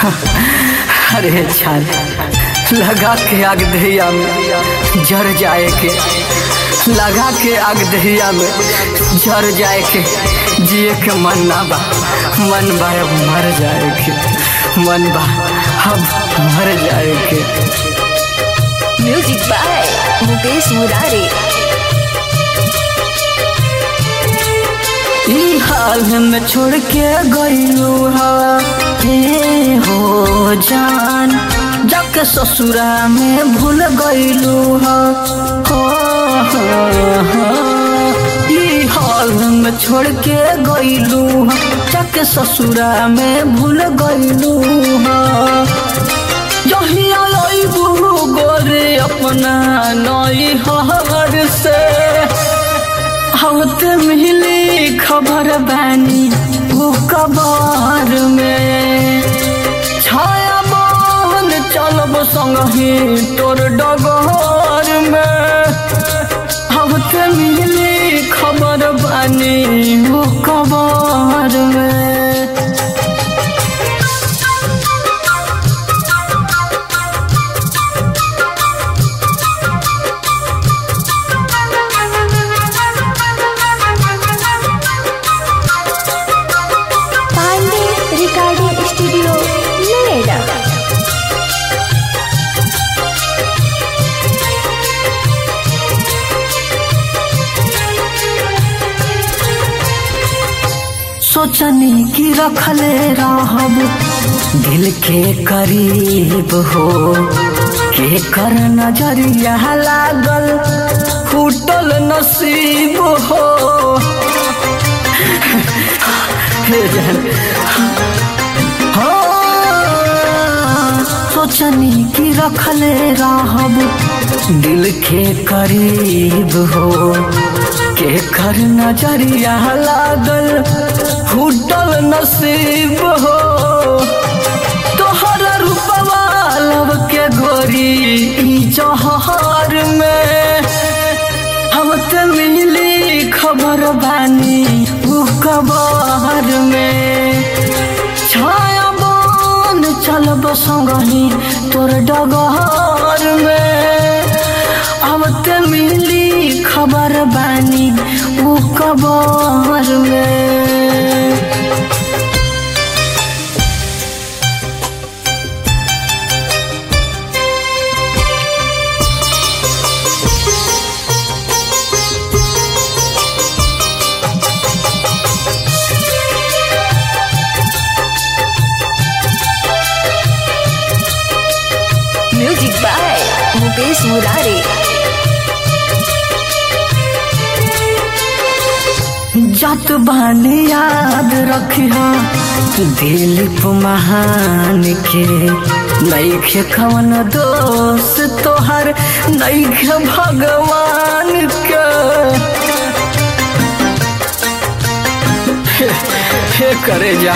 अरे छान लगा के आग दहिया में जर जाए के लगा के आग दहिया में जर जाए के जिए के मन ना बा मन बा अब मर जाए के मन बा अब मर जाए के म्यूजिक बाय मुकेश मुरारी ई हाल में छोड़ के गईलू हे हो जान जाके ससुरा में भूल गईलू हो हो, हो। ई हाल में छोड़ के गईलू जाके ससुरा में भूल गईलू हो जहिया लईबू गोरे अपना नई हर से हवत मिली खबर बानी वो कबार में छाया बन चलब संगही तोर डगर में हवत मिली खबर बानी वो कबार में पांडे रिकॉर्डिंग स्टूडियो नोएडा सोचनी की रखले रहब दिल के करीब हो के कर नजरिया लागल फूटल नसीब हो हे जान हो सोचनी की रखले रहब दिल के करीब हो के कर नजरिया लागल फूटल नसीब हो तोहर रूपवा लब के गोरी ई जहर में हम त मिली खबर बानी उ कबर में छाया बन चलब संगही तोर डगर में अब त मिली खबर बानी उ कबर में म्यूजिक बाय मुकेश मुरारी जात बानी याद रखिहा दिलीप महान के नैखे कवन दोष तोहर नैखे भगवान के हे, हे करे जा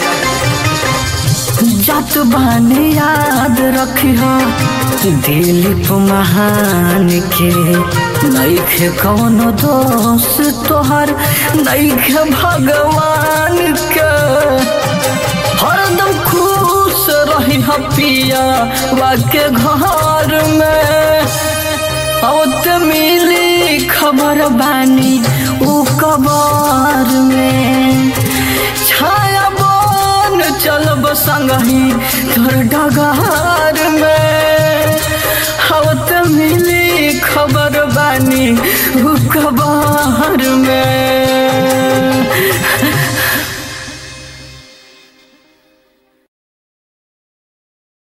जात बानी याद रखिहा दिलीप महान के नैखे कौनो दोष तोहर नैखे भगवान के हरदम खुश रही पिया वाके घर में औत मिली खबर बानी उ कबर में छाया बन चलब संगही तोर डगार में हवत मिली खबर बानी उ कबर में